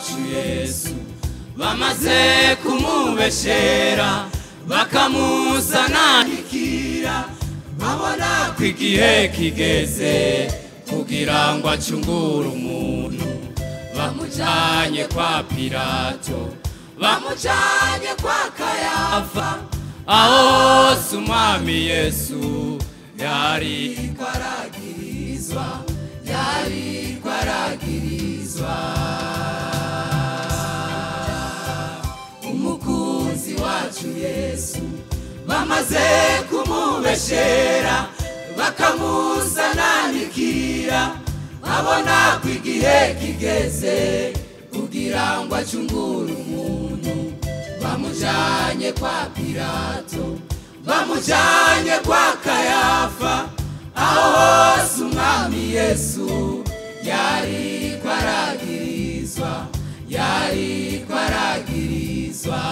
wacu yesu bamaze kumubeshera bakamusananikira babona ko igihe kigeze kugira ngo acungure umuntu bamujanye kwa pilato bamujanye kwa kayafa aho hose umwami yesu yari kwaragirizwa yari kwaragirizwa umukunzi wacu yesu bamaze kumubeshera bakamusananikira babona ko igihe kigeze kugira ngo acungure umuntu bamujanye kwa pilato bamujanye kwa kayafa aho hose umwami yesu yari kwaragirizwa yari kwaragirizwa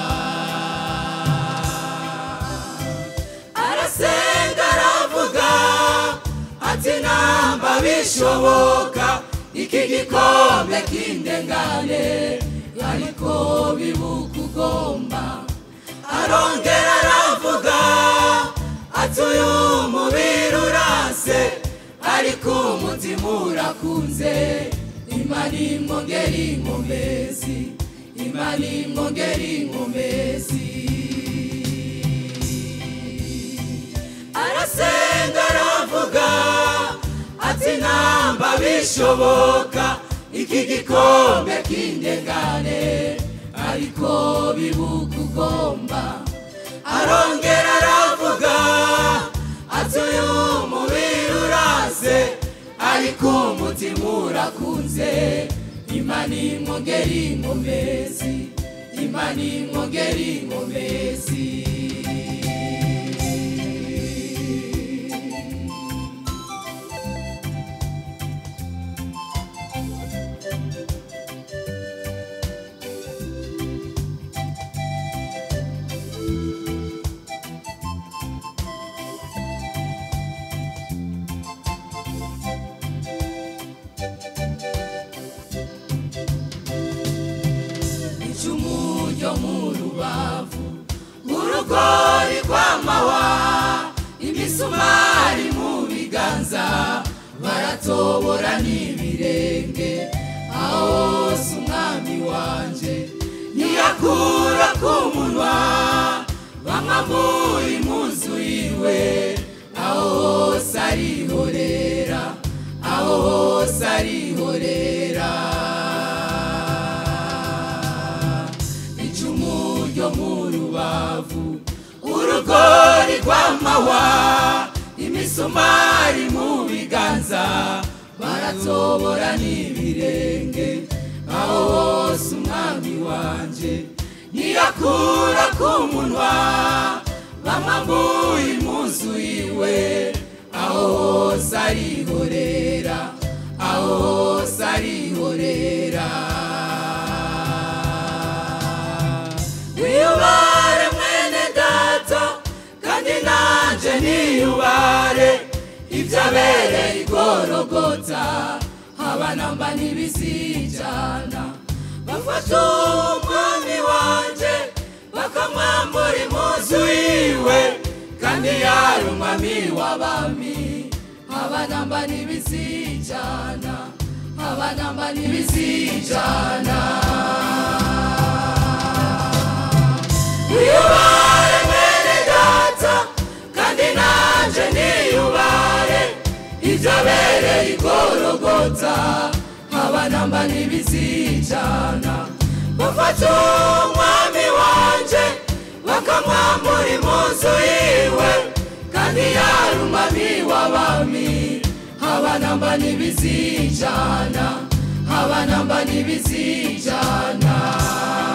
arasenga aravuga ati namba bishoboka iki gikombe kindengane ariko bibuka ugomba arongera aravuga ati uyu mubiri urase ariko umutima urakunze imana imwongera inkomezi imana imwongera inkomezi arasenga aravuga ati namba bishoboka iki gikombe kindengane ariko bibuka ugomba arongera aravuga ati uyu mubiri urase ariko umutima urakunze imana imwongera inkomezi imana imwongera inkomezi icumu ryo mu rubavu urugori rw'amahwa imisumari mu biganza baratobora n'ibirenge aho hose umwami wanje ntiyakura ku munwa bamwambuye impuzu yiwe aho hose arihorera aho hose arihorera icumu ryo mu rubavu urugori rw'amahwa imisumari mu biganza baratobora n'ibirenge aho hose umwami wanje ntiyakura ku munwa bamwambuye impuzu yiwe aho hose arihorera aho hose arihorera wiyubare mwene data kandi nanje niyubare ibyabereye igorogota abanamba ntibizijana bafata umwami wanje bakamwambura impuzu yiwe kandi yari umwami w'abami abanamba ntibizijana abanamba ntibizijana wiyubare mwene data kandi nanje niyubare ibyabereye igorogota abanamba ntibizijana bafata umwami wanje bakamwambura impuzu yiwe kandi yari umwami w'abami abanamba ntibizijana abanamba ntibizijana